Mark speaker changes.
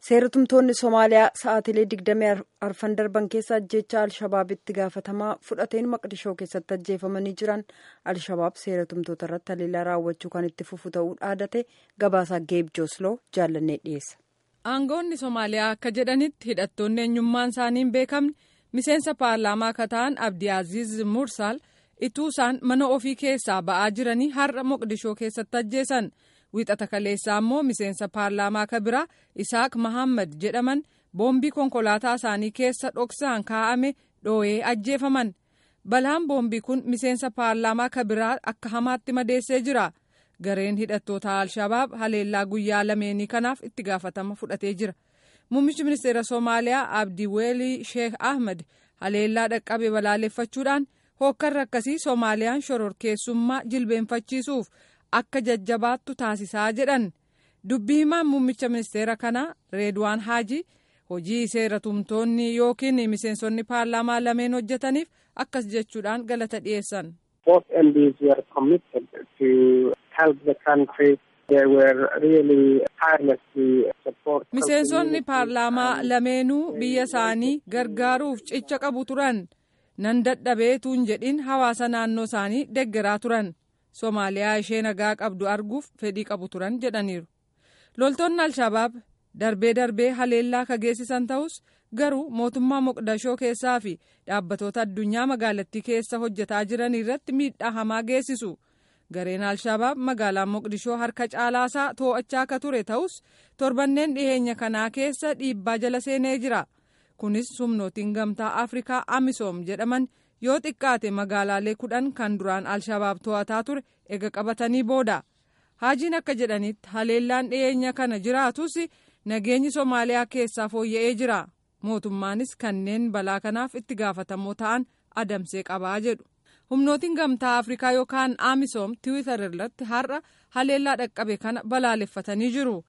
Speaker 1: seeratumtoonni somaaliyaa sa'aatilee digdamii arfan darban keessa ajjeechaa alshabaabitti gaafatamaa fudhateen maqdishoo keessatti ajjeefamanii jiran alshabaab seeratumtoota irratti haleellaa raawwachuu kan itti fufu ta'uu dhaadate gabaasaa geeb joosloo jaallannee dhiyeessa.
Speaker 2: aangoonni somaaliyaa akka jedhanitti hidhattoonni eenyummaan isaanii hin beekamne miseensa paarlaamaa akka ta'an abdii aziz mursaal ituu isaan mana ofii keessaa ba'aa jiranii har'a moqdishoo keessatti ajjeesan. wiixata kaleessaa immoo miseensa paarlaamaa ka biraa isaak mahammad jedhaman boombii konkolaataa isaanii keessa dhoksaan kaa'ame dhoo'ee ajjeefaman balaan boombii kun miseensa paarlaamaa ka biraa akka hamaatti madeessee jira gareen hidhattoota alshabaab haleellaa guyyaa lameenii kanaaf itti gaafatama fudhatee jira muummichi ministeera soomaaliyaa abdii weelii sheek ahmed haleellaa dhaqqabe balaaleffachuudhaan hookkarra akkasii soomaaliyaan shororkeessummaa jilbeenfachiisuuf. akka jajjabaattu taasisaa jedhan dubbii himaan muummicha ministeera kanaa reedwaan haaji hojii seeratumtoonni yookiin miseensonni paarlaamaa lameen hojjetaniif akkas jechuudhaan galata dhiyeessan. miseensonni paarlaamaa lameenuu biyya isaanii gargaaruuf cicha qabu turan nan dadhabeetuun jedhin hawaasa naannoo isaanii deggeraa turan. Somaaliyaa ishee nagaa qabdu arguuf fedhii qabu turan jedhaniiru. Loltoonni Alshabaab darbee darbee haleellaa ka geessisan ta'us garuu mootummaa Moqdashoo keessaa fi dhaabbatoota addunyaa magaalattii keessa hojjetaa jiran irratti miidhaa hamaa geessisu. Gareen Alshabaab magaalaa Moqdishoo harka caalaasaa to'achaa akka ture ta'us torbanneen dhiheenya kanaa keessa dhiibbaa jala seenee jira. Kunis humnootiin gamtaa Afrikaa Amisoom jedhaman. yoo xiqqaate magaalaalee kudhan kan duraan alshabaab to'ataa ture ega qabatanii booda haajiin akka jedhanitti haleellaan dhiyeenya kana jiraatus nageenyi soomaaliyaa keessaa fooyya'ee jira mootummaanis kanneen balaa kanaaf itti gaafatamoo ta'an adamsee qabaa jedhu humnootiin gamtaa afrikaa yookaan amisoom tiwiitar irratti har'a haleellaa dhaqqabe kana balaaleffatanii jiru